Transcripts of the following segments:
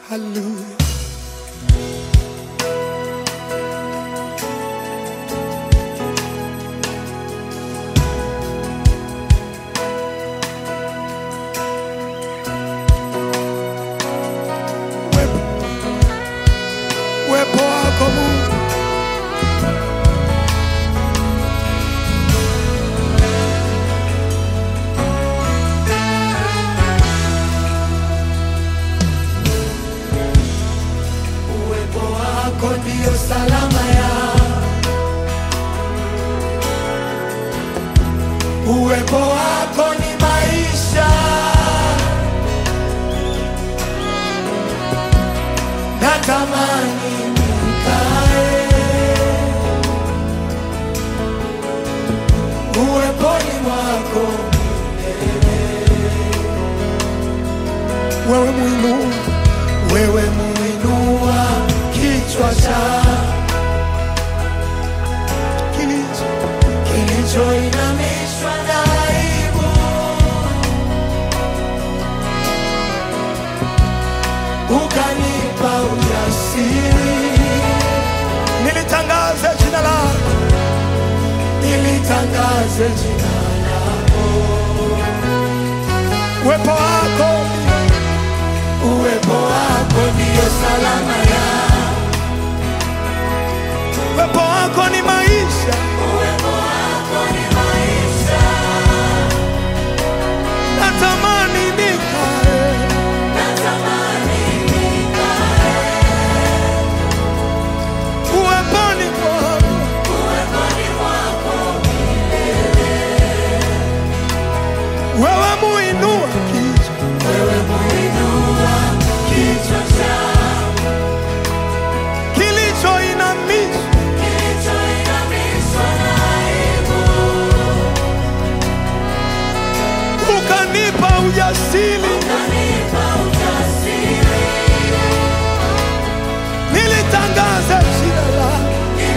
Hallelujah. Uwepo uwepo wako Mungu, uwepo wako ndio salama ya uwepo wako ni maisha natamani nikae uweponi mwako wewe muinua wewe muinua kichwa cha kilicho kilichoinamishwa na aibu ukanipa ujasiri nilitangaze jina lako nilitangaze jina lako uwepo wako uwepo wako ndiyo salama ya uwepo wako ni maisha natamani nikae uweponi mwako wewe muinua kichwa kilichoinamishwa ukanipa ujasiri nilitangaza jina lako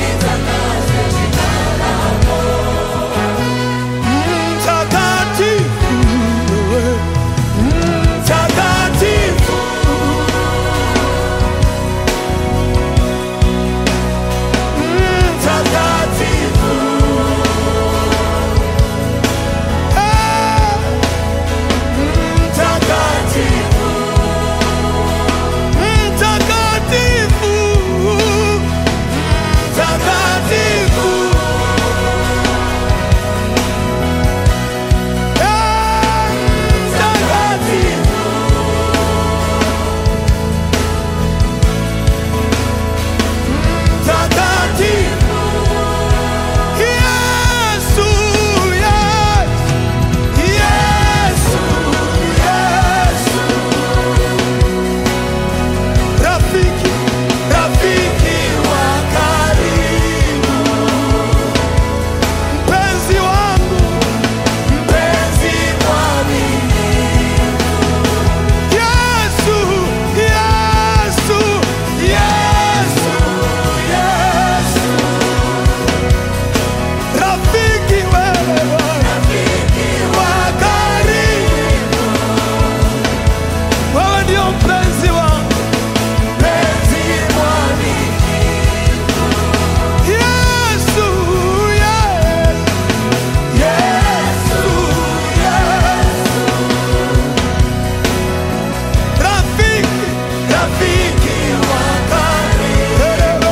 mtakatifu wewe, mtakatifu mtakatifu Eh, mtakatifu mtakatifu mtakatifu Eh, mtakatifu mtakatifu Yesu, Yesu, Yesu, rafiki, rafiki wa karibu, mpenzi wangu, mpenzi mwaminifu. Yesu, Yesu, Yesu, Yesu, rafiki wewe wa karibu, wewe ndio mpenzi wangu, mpenzi mwaminifu. Yesu, Yesu, Yesu, Yesu, rafiki, rafiki wa karibu,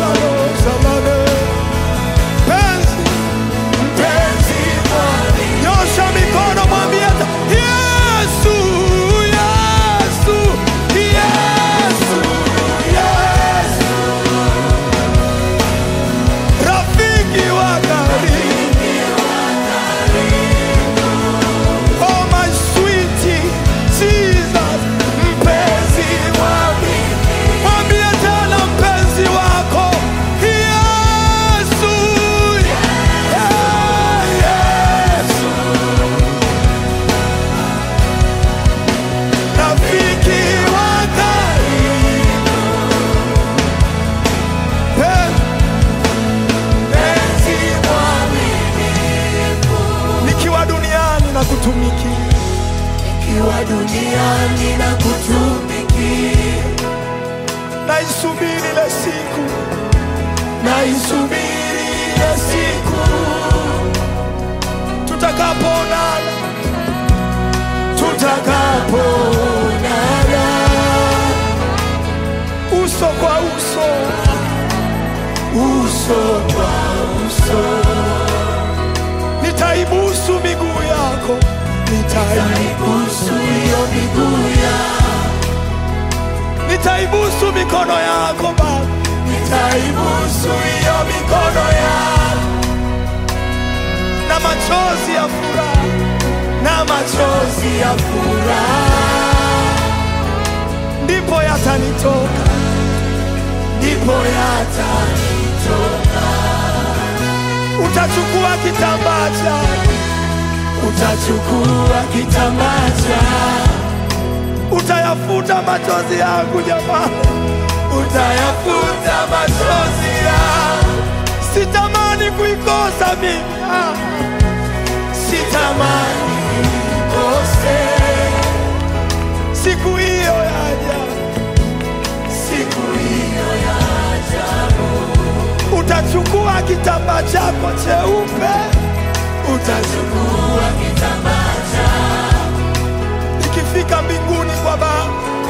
mpenzi mpenzi mwaminifu. Nyosha mikono mwambie hata Yesu, Yesu, Yesu, Yesu. Rafiki wa karibu. Oh my sweetie Jesus, mpenzi mwaminifu. Mwambie tena mpenzi wako Yesu, yeah, Yesu. Rafiki wa karibu. Mpenzi mwaminifu. Nikiwa duniani na kutumikia, Nikiwa duniani na kutumikia, naisubiri ile siku, naisubiri ile siku tutakapoonana, tutakapoonana uso kwa uso, uso kwa uso. Nitaibusu miguu yako, nitaibusu hiyo miguu yako, nitaibusu mikono yako Baba, nitaibusu hiyo mikono yako na machozi ya furaha, na machozi ya furaha ndipo yatanitoka, ndipo yatanitoka. Utachukua kitambaa chako, utachukua kitambaa chako, utayafuta machozi yangu jamani, utayafuta machozi yangu. Sitamani kuikosa mimi, ah. sitamani kuikose siku hiyo yaja, siku hiyo yaja. Utachukua kitambaa chako cheupe, utachukua kitambaa chako, ikifika mbinguni kwa Baba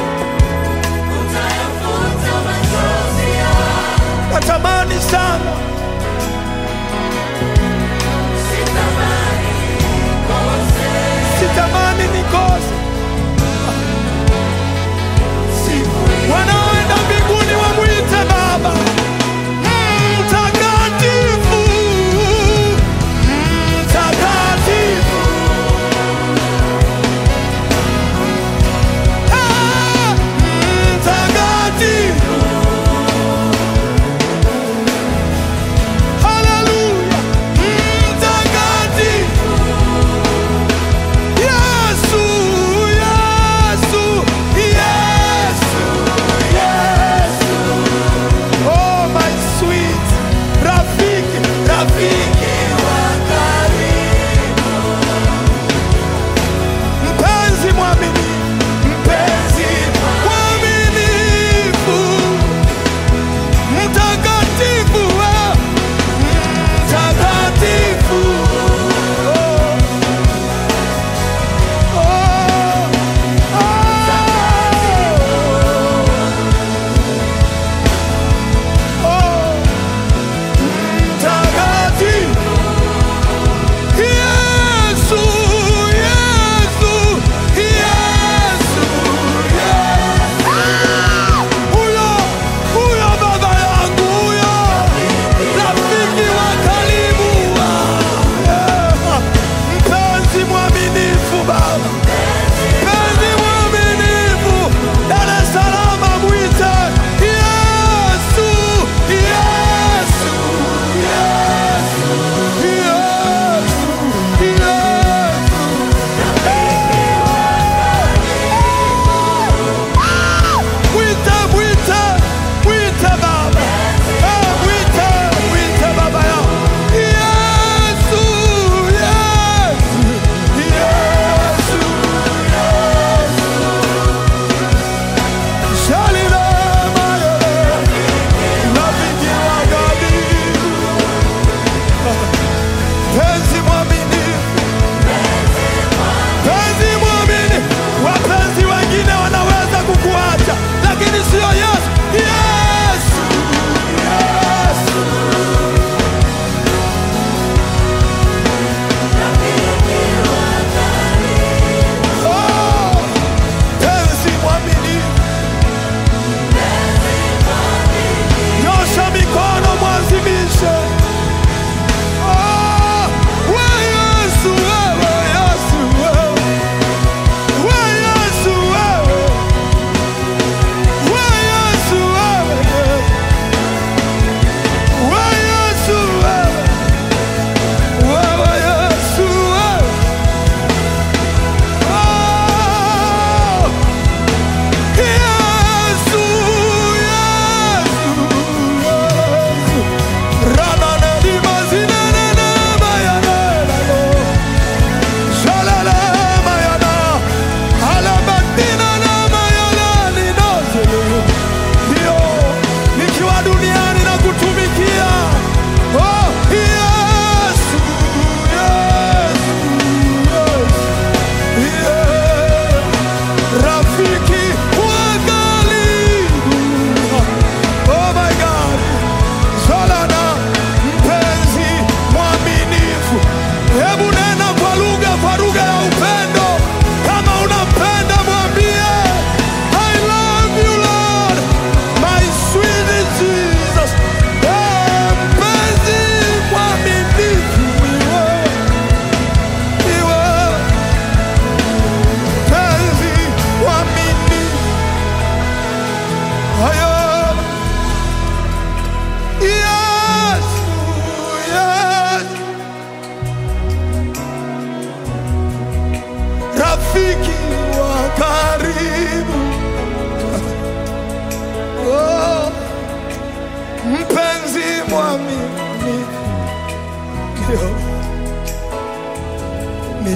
utayafuta machozi yako. Natamani sana sitamani nikose wanaoenda mbinguni wamwite Baba mtakatifu, mtakatifu.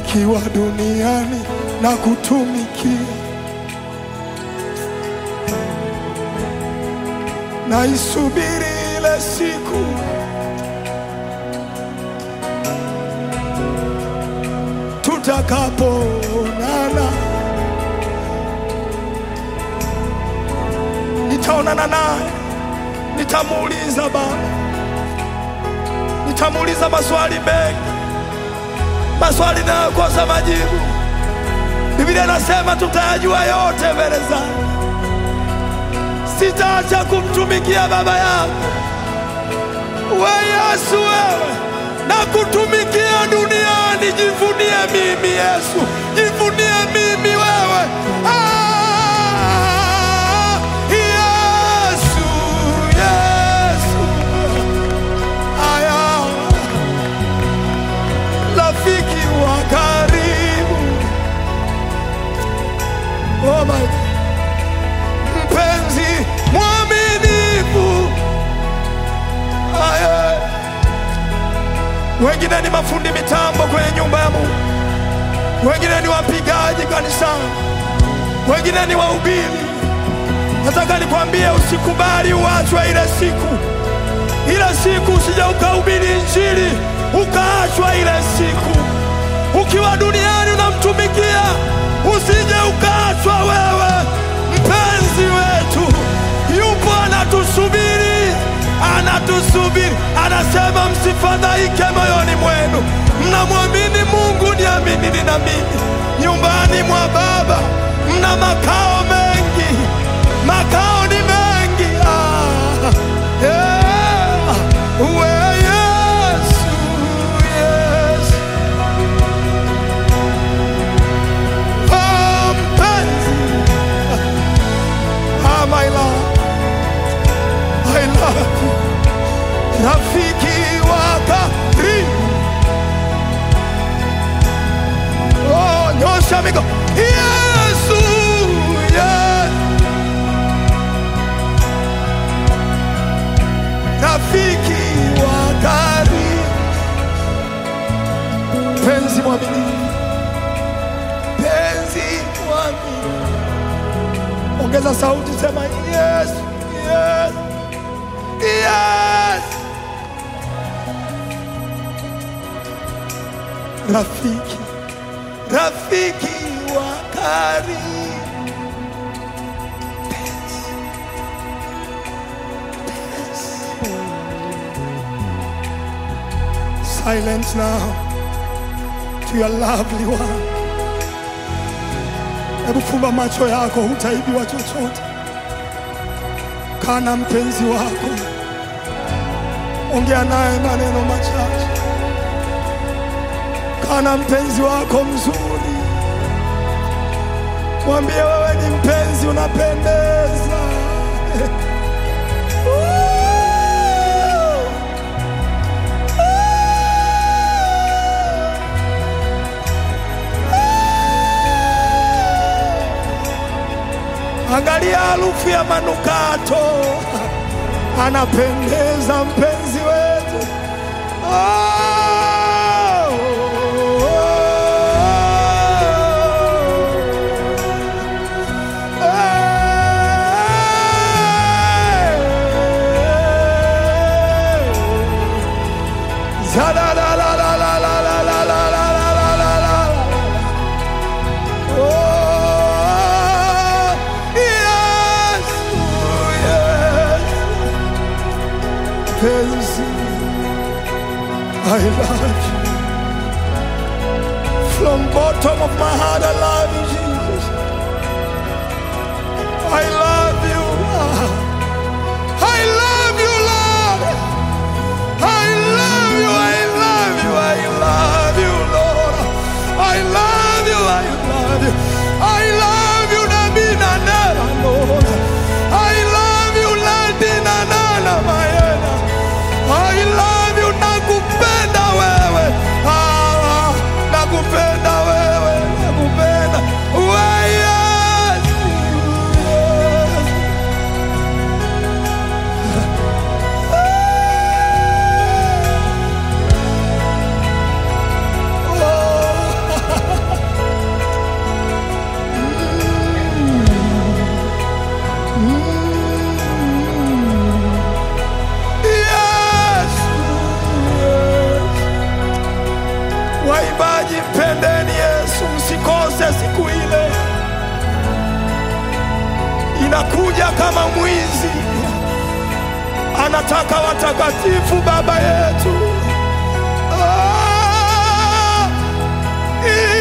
nikiwa duniani na kutumikia, naisubiri ile siku tutakapoonana, nitaonana naye, nitamuuliza Baba, nitamuuliza maswali mengi, maswali nayokosa majibu. Biblia inasema tutayajua yote mbele zake. Sitaacha kumtumikia Baba yangu. We Yesu, wewe na kutumikia duniani. Jivunie mimi Yesu, jivunie mimi wewe. Ah, Yesu, Yesu, aya, rafiki wa karibu, oh my God. mpenzi mwaminifu, aya wengine ni mafundi mitambo kwenye nyumba ya Mungu, wengine ni wapigaji kanisani, wengine ni wahubiri. Nataka nikwambie, usikubali uachwe ile siku, ile siku usije ukahubiri Injili ukaachwa ile siku. Ukiwa duniani unamtumikia, usije ukaachwa wewe. Mpenzi wetu yupo anatusubiri, anatusubiri, anasema msifadhaike moyoni mwenu, mnamwamini Mungu, niaminini na mimi. Nyumbani mwa Baba mna makao mengi, makao ni mengi. Ah, yeah. We Yesu, Yesu. Oh, mpenzi. Ah, my love. I love you. Rafiki wa karibu. Oh, nyosha mikono. Yesu, yes. Rafiki wa karibu. Penzi mwaminifu. Penzi mwaminifu. Ongeza sauti, sema yes, yes, yes. Rafiki, rafiki wa karibu. Penzi, penzi. Silence now to your lovely one. Hebu fumba macho yako, hutaibiwa chochote. Kaa na mpenzi wako, ongea naye maneno machache. Kaa na mpenzi wako mzuri, mwambie wewe ni mpenzi, unapendeza. Angalia harufu ya manukato, anapendeza mpenzi wetu. Oh, Oh, yes, yes. Penzi, I love you. From bottom of my heart, I love you, Jesus. I love you. I love you, Lord. I love you. I love you. I love you, Lord. I love you. I love you. I love you, Nabina Nana, Lord. I love you, Ladina Nana, Mayena. I love you, nakupenda wewe. Ah, nakupenda wewe, nakupenda. anakuja kama mwizi, anataka watakatifu, Baba yetu. Ah,